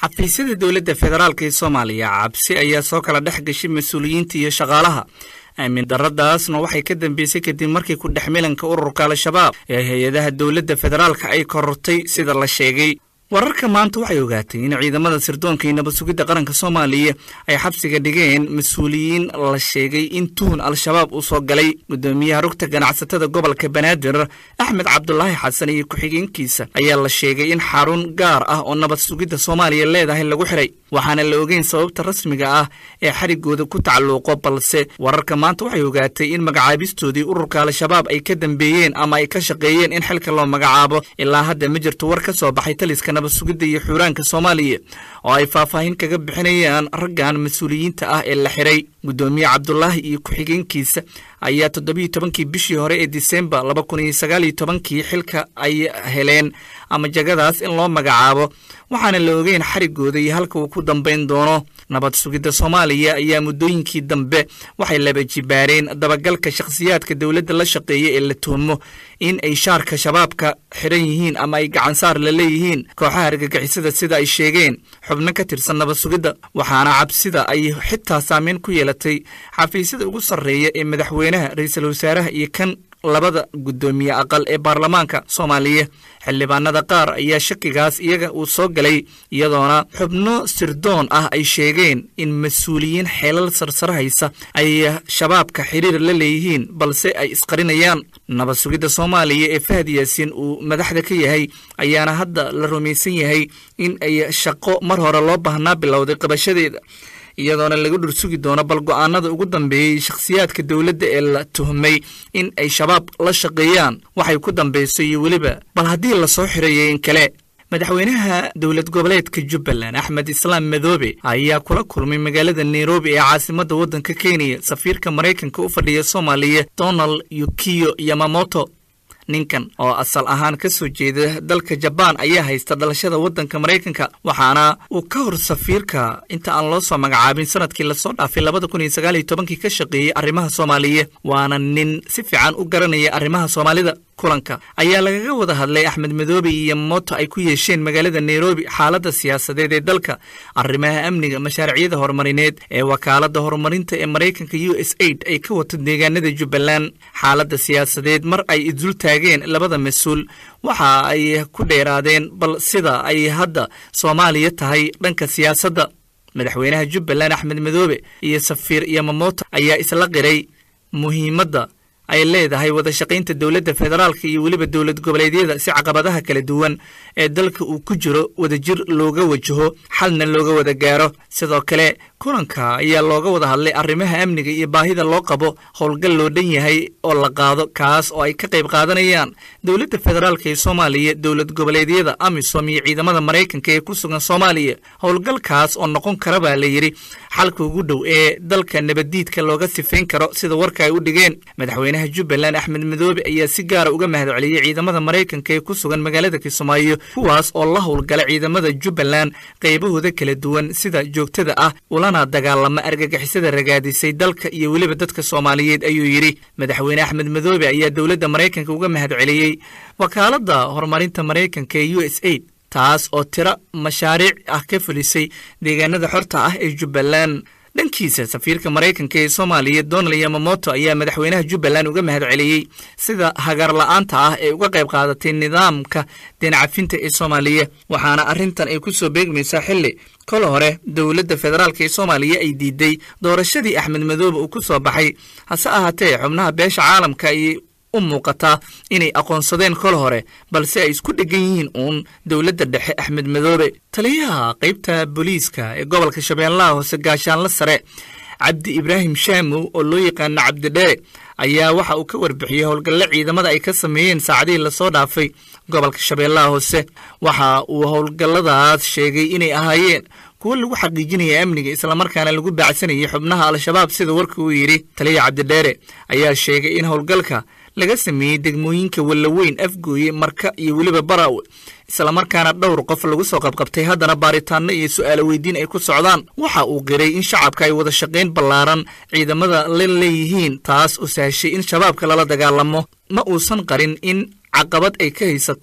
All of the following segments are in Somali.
xafiisyada dowladda federaalk ee soomaaliya cabsi ayaa soo kala dhex gashay mas-uuliyiinta iyo shaqaalaha aamin daradaasna waxay ka dambeysay kadib markii ku dhex milanka ururka al-shabaab ee hay-adaha dowladda federaalka ay korortay sida la sheegay wararka maanta waxay ogaatay in ciidamada sirdoonka iyo nabad sugidda qaranka soomaaliya ay xabsiga dhigeen mas-uuliyiin la sheegay in tuhun al-shabaab uu soo galay guddoomiyaha rugta ganacsatada gobolka banaadir axmed cabdulaahi xasan iyo ku-xigeenkiisa ayaa la sheegay in xarun gaar ah oo nabad sugidda soomaaliya leedahay lagu xiray waxaana la ogeyn sababta rasmiga ah ee xarigooda ku tacalluuqo balse wararka maanta waxay ogaatay in magacaabistoodii ururka al-shabaab ay ka dambeeyeen ama ay ka shaqeeyeen in xilka loo magacaabo ilaa hadda ma jirto war ka soo baxay taliska nabad sugidda iyo xuuraanka soomaaliya oo ay faahfaahin kaga bixinayaan raggan mas-uuliyiinta ah ee la xiray guddoomiye cabdulaahi iyo ku-xigeenkiisa ayaa toddobiiyo tobankii bishii hore ee disembar laba kun iyo sagaal iyo tobankii xilka ay heleen ama jagadaas in loo magacaabo waxaana la ogeyn xarigooda iyo halka uu ku dambayn doono nabad sugidda soomaaliya ayaa muddooyinkii dambe waxay laba jibaareen dabagalka shakhsiyaadka dowladda la shaqeeya ee la tuhmo in ay shaarka shabaabka xiran yihiin ama ay gacansaar la leeyihiin kooxaha argagixisada sida ay sheegeen xubno ka tirsan nabad sugidda waxaana cabsida ay xitaa saameyn ku yeelatay xafiisyada ugu sarreeya ee madaxweynaha ra-iisul wasaaraha iyo kan labada guddoomiye aqal ee baarlamaanka soomaaliya xildhibaanada qaar ayaa shakigaas iyaga uu soo galay iyadoona xubno sirdoon ah ay sheegeen in mas-uuliyiin xeelal sarsare haysa ay shabaabka xiriir la leeyihiin balse ay isqarinayaan nabad sugidda soomaaliya ee fahad yaasiin uu madaxda ka yahay ayaana hadda la rumaysan yahay in ay shaqo mar hore loo baahnaa bilowday qabashadeeda iyadoona laga dhursugi doono bal go-aanada ugu dambeeyey shakhsiyaadka dowladda ee la tuhmay in ay shabaab la shaqeeyaan waxay ku dambayso iyo weliba bal haddii lasoo xirayo in kale madaxweynaha dowlad goboleedka jubbaland axmed islaam madoobe ayaa kula kulmay magaalada nairobi ee caasimadda waddanka kenya safiirka maraykanka u fadhiya soomaaliya donald yukiyo yamamoto ninkan oo asal ahaan ka soo jeeda dalka jabaan ayaa haysta dhalashada waddanka maraykanka waxaana uu ka hor safiirka inta aan loo soo magacaabin sanadkii lasoo dhaafay labada kun iyo sagaal iyo tobankii ka shaqeeyey arrimaha soomaaliya waana nin si fiican u garanaya arrimaha soomaalida kulanka ayaa lagaga wada hadlay axmed madoobe iyo moto ay ku yeesheen magaalada nairobi xaaladda siyaasadeed ee dalka arrimaha amniga mashaaricyada horumarineed ee wakaaladda horumarinta ee maraykanka u s aid ay ka wato deegaanada jubbaland xaaladda siyaasadeed mar ay isdul taageen labada mas-uul waxa ay ku dheeraadeen bal sida ay hadda soomaaliya tahay dhanka siyaasadda madaxweynaha jubbaland axmed madoobe iyo safiir yamamoto ayaa isla qiray muhiimadda ay leedahay wada shaqaynta dowladda federaalka iyo weliba dowlad goboleedyada si caqabadaha kala duwan ee dalka uu ku jiro wadajir looga wajaho xalna looga wada gaaro sidoo kale kulanka ayaa looga wada hadlay arrimaha amniga iyo baahida loo qabo howlgal loo dhan yahay oo la qaado kaas oo ay ka qayb qaadanayaan dowladda federaalka ee soomaaliya dowlad goboleedyada amisom iyo ciidamada maraykanka ee ku sugan soomaaliya howlgalkaas oo noqon kara baa la yidhi xalka ugu dhow ee dalka nabaddiidka looga sifayn karo sida warka ay u dhigeen madaxweynaha jubbaland axmed madoobe ayaa si gaara uga mahad celiyey ciidamada maraykanka ee ku sugan magaalada kismaayo kuwaas oo la howlgala ciidamada jubbaland qaybahooda kala duwan sida joogtada ah ulana dagaalama argagixisada ragaadisay dalka iyo weliba dadka soomaaliyeed ayuu yidhi madaxweyne axmed madoobe ayaa dowladda maraykanka uga mahad celiyey wakaaladda horumarinta maraykanka ee u s aid taas oo tiro mashaariic ah ka fulisay deegaanada xorta ah ee jubbaland dhankiisa safiirka maraykanka ee soomaaliya donald yamamoto ayaa madaxweynaha jubbaland uga mahad celiyey sida hagaar la-aanta ah ee uga qayb qaadatay nidaamka deencafinta ee soomaaliya waxaana arrintan ay ku soo beegmaysaa xilli kol hore dowladda federaalk ee soomaaliya ay diiday doorashadii axmed madoobe uu ku soo baxay hase ahaatee xubnaha beesha caalamka ay u muuqataa inay aqoonsadeen kol hore balse ay isku dhegan yihiin uun dowladda dhexe axmed madoobe taliyaha qaybta booliiska ee gobolka shabeellaha hoose gaashaanla sare cabdi ibraahim shaamow oo loo yaqaano cabdidheere ayaa waxa uu ka warbixiyey howlgalle ciidamada ay ka sameeyeen saacadihii lasoo dhaafay gobolka shabeellaha hoose waxa uu howlgalladaas sheegay inay ahaayeen kuwo lagu xaqiijinaya amniga islamarkaana lagu baacsanayay xubnaha al-shabaab sida warka uu yidhi taliya cabdidheere ayaa sheegay in howlgalka laga sameeyey degmooyinka wallaweyn afgooye marka iyo weliba baraawe islamarkaana dhowr qof lagu soo qabqabtay haddana baaritaano iyo su'aalo weydiin ay ku socdaan waxa uu qiray in shacabka ay wada shaqayn ballaaran ciidamada la leeyihiin taas oo sahashay in shabaabka lala dagaalamo ma uusan qarin in caqabad ay ka haysato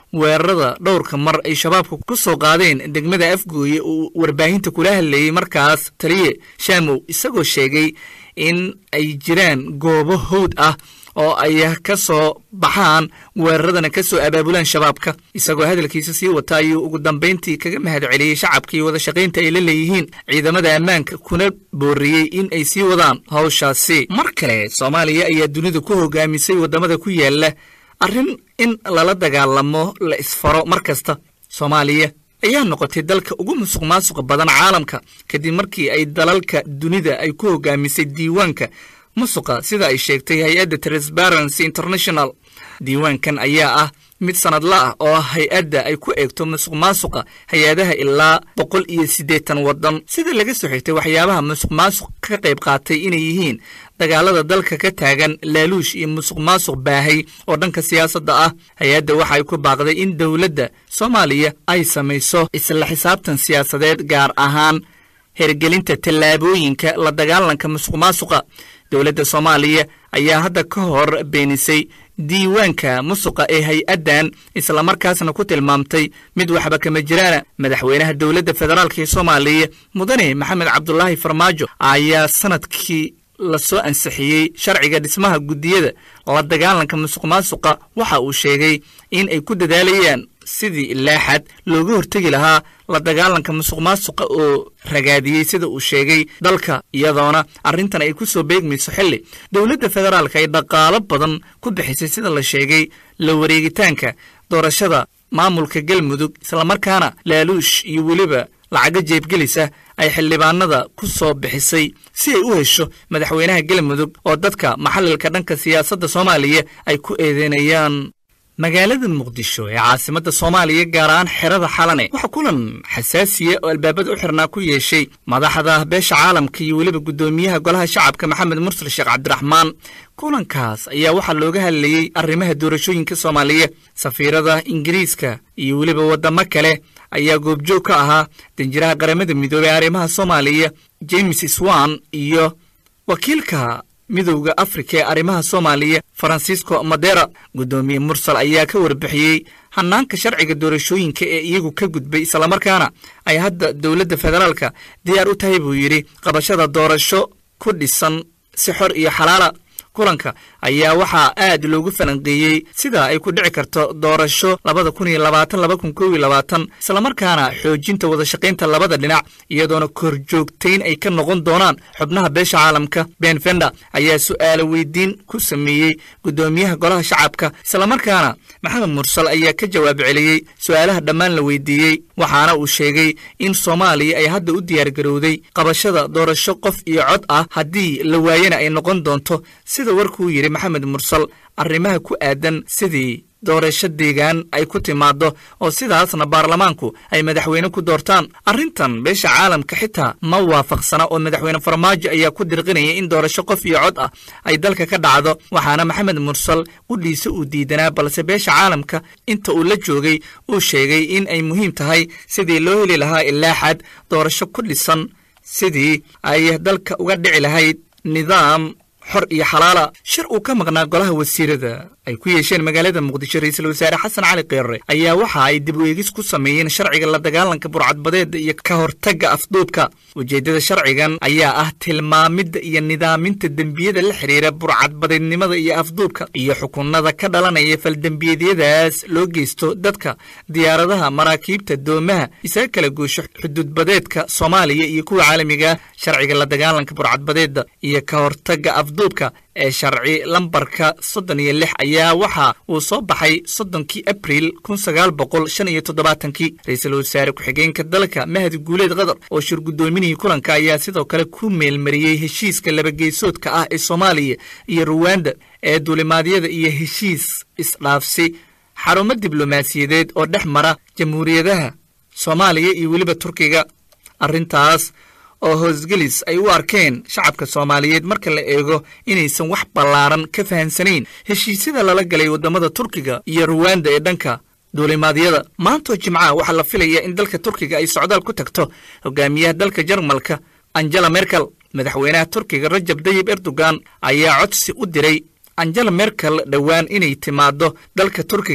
weerarada dhowrka mar ay shabaabka ku soo qaadeen degmada afgooye uu warbaahinta kula hadlayey markaas taliye shaamow isagoo sheegay in ay jiraan goobo howd ah oo ay ka soo baxaan weeraradana ka soo abaabulaan shabaabka isagoo hadalkiisa sii wata ayuu ugu dambayntii kaga mahad celiyey shacabkii wada shaqaynta ay la leeyihiin ciidamada ammaanka kuna booriyey in ay sii wadaan hawshaasi mar kale soomaaliya ayaa dunida ku hogaamisay waddamada ku yaala arrin in lala dagaalamo la isfaro mar kasta soomaaliya ayaa noqotay dalka ugu musuq maasuqa badan caalamka kadib markii ay dalalka dunida ay ku hogaamisay diiwaanka musuqa sida ay sheegtay hay-adda transparency international diiwaankan ayaa ah mid sanadla ah oo hay-adda ay ku eegto musuq maasuqa hay-adaha ilaa boqol iyo siddeetan waddan sida laga soo xigtay waxyaabaha musuq maasuq ka qayb qaatay inay yihiin dagaalada dalka ka taagan laaluush iyo musuq maasuq baahay oo dhanka siyaasadda ah hay-adda waxa ay ku baaqday in dowladda soomaaliya ay samayso isla xisaabtan siyaasadeed gaar ahaan hergelinta tallaabooyinka la dagaalanka musuq maasuqa dowladda soomaaliya ayaa hadda ka hor beenisay diiwaanka musuqa ee hay-addan islamarkaasna ku tilmaamtay mid waxba kama jiraana madaxweynaha dowladda federaalk ee soomaaliya mudane maxamed cabdulaahi farmaajo ayaa sanadkii lasoo ansixiyey sharciga dhismaha guddiyada la dagaalanka musuq maasuqa waxa uu sheegay in ay ku dadaalayaan sidii laaxad looga hortegi lahaa la dagaalanka musuq maasuqa oo ragaadiyey sida uu sheegay dalka iyadoona arrintan ay ku soo beegmayso xilli dowladda federaalka ay dhaqaalo badan ku bixisay sida la sheegay la wareegitaanka doorashada maamulka galmudug islamarkaana laaluush iyo weliba lacago jeebgelisa ay xildhibaanada ku soo bixisay si ay u hesho madaxweynaha galmudug oo dadka maxalilka dhanka siyaasadda soomaaliya ay ku eedeynayaan magaalada muqdisho ee caasimadda soomaaliya gaar ahaan xerada xalane waxaa kulan xasaasiya oo albaabada u xirnaa ku yeeshay madaxda beesha caalamka iyo weliba guddoomiyaha golaha shacabka maxamed mursal sheekh cabdiraxmaan kulankaas ayaa waxaa looga hadlayey arrimaha doorashooyinka soomaaliya safiirada ingiriiska iyo weliba waddamo kale ayaa goobjoog ka ahaa danjiraha qaramada midoobey arrimaha soomaaliya james swan iyo wakiilka midowda afrika ee arrimaha soomaaliya farancisco madera guddoomiye mursal ayaa ka warbixiyey hanaanka sharciga doorashooyinka ee iyagu ka gudbay islamarkaana ay hadda dowladda federaalka diyaar u tahay buu yidhi qabashada doorasho ku dhisan si xor iyo xalaala kulanka ayaa waxaa aad loogu falanqeeyey sida ay ku dhici karto doorasho labada kun iyo labaatan laba kun kow iyo labaatan islamarkaana xoojinta wadashaqaynta labada dhinac iyadoona korjoogtayn ay ka noqon doonaan xubnaha beesha caalamka ben fenda ayaa su'aalo weydiin ku sameeyey guddoomiyaha golaha shacabka islamarkaana maxamed mursal ayaa ka jawaab celiyey su'aalaha dhammaan la weydiiyey waxaana uu sheegay in soomaaliya ay hadda u diyaargarowday qabashada doorasho qof iyo cod ah haddii la waayana ay noqon doonto sida warkuu yidhi maxamed mursal arrimaha ku aadan sidii doorasho deegaan ay ku timaaddo oo sidaasna baarlamaanku ay madaxweyne ku doortaan arrintan beesha caalamka xitaa ma waafaqsana oo madaxweyne farmaajo ayaa ku dirqinaya in doorasho qof iyo cod ah ay dalka ka dhacdo waxaana maxamed mursal qudhiisa uu diidanaa balse beesha caalamka inta uu la joogay uu sheegay in ay muhiim tahay sidii loo heli lahaa ilaa xad doorasho ku dhisan sidii ay dalka uga dhici lahayd nidaam xor iyo xalaala shir uu ka maqnaa golaha wasiirada ay ku yeesheen magaalada muqdisho ra-iisul wasaare xasan cali keere ayaa waxa ay dib u eegis ku sameeyeen sharciga la dagaalanka burcadbadeeda iyo ka hortagga afduubka ujeeddada sharcigan ayaa ah tilmaamidda iyo nidaaminta dembiyada la xidhiira burcadbadeednimada iyo afduubka iyo xukunada ka dhalanaya faldembiyeedyadaas loo geysto dadka diyaaradaha maraakiibta doomaha isaga kala goosho xuduudbadeedka soomaaliya iyo kuwa caalamiga sharciga la dagaalanka burcadbadeeda iyo ka hortagga afduubka ee sharci lambarka soddon iyo lix ayaa waxa uu soo baxay soddonkii abriil kun sagaal boqol shan iyo toddobaatankii ra-iisul wasaare ku-xigeenka dalka mahdi guuleed qatar oo shir guddoominihii kulanka ayaa sidoo kale ku meelmariyey heshiiska labageesoodka ah ee soomaaliya iyo ruwanda ee duulimaadyada iyo heshiis isdhaafsi xarumo diblomaasiyadeed oo dhex mara jamhuuriyadaha soomaaliya iyo weliba turkiga arrintaas oo hoosgelis ay u arkeen shacabka soomaaliyeed marka la eego inaysan wax ballaaran ka fahansanayn heshiisyada lala galay waddamada turkiga iyo ruwanda ee dhanka duulimaadyada maantoo jimcaha waxaa la filaya in dalka turkiga ay socdaal ku tagto hogaamiyaha dalka jarmalka angela merkel madaxweynaha turkiga rajab dayib erdogan ayaa codsi u diray angela merkel dhowaan inay timaaddo dalka turkiga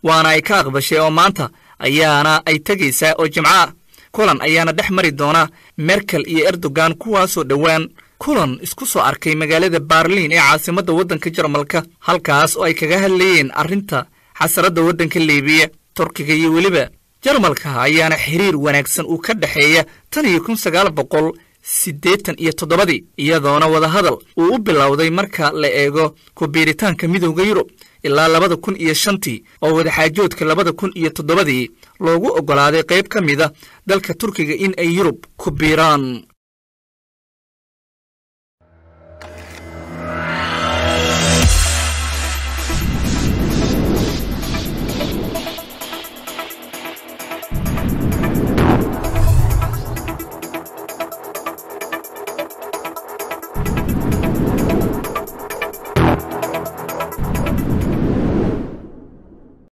waana ay ka aqbashay oo maanta ayaana ay tegaysaa oo jimco ah kulan ayaana dhex mari doona merkel iyo erdogan kuwaasoo dhowaan kulan isku soo arkay magaalada baarliin ee caasimadda waddanka jarmalka halkaas oo ay kaga hadlayeen arrinta xasaradda waddanka liibiya turkiga iyo weliba jarmalka ayaana xiriir wanaagsan uu ka dhexeeya tan iyo kun sagaal boqol siddeetan iyo toddobadii iyadoona wadahadal uu u bilowday marka la eego ku-biiritaanka midowda yurub ilaa labada kun iyo shantii oo wadaxaajoodka labada kun iyo toddobadii loogu oggolaaday qayb ka mida dalka turkiga in ay yurub ku biiraan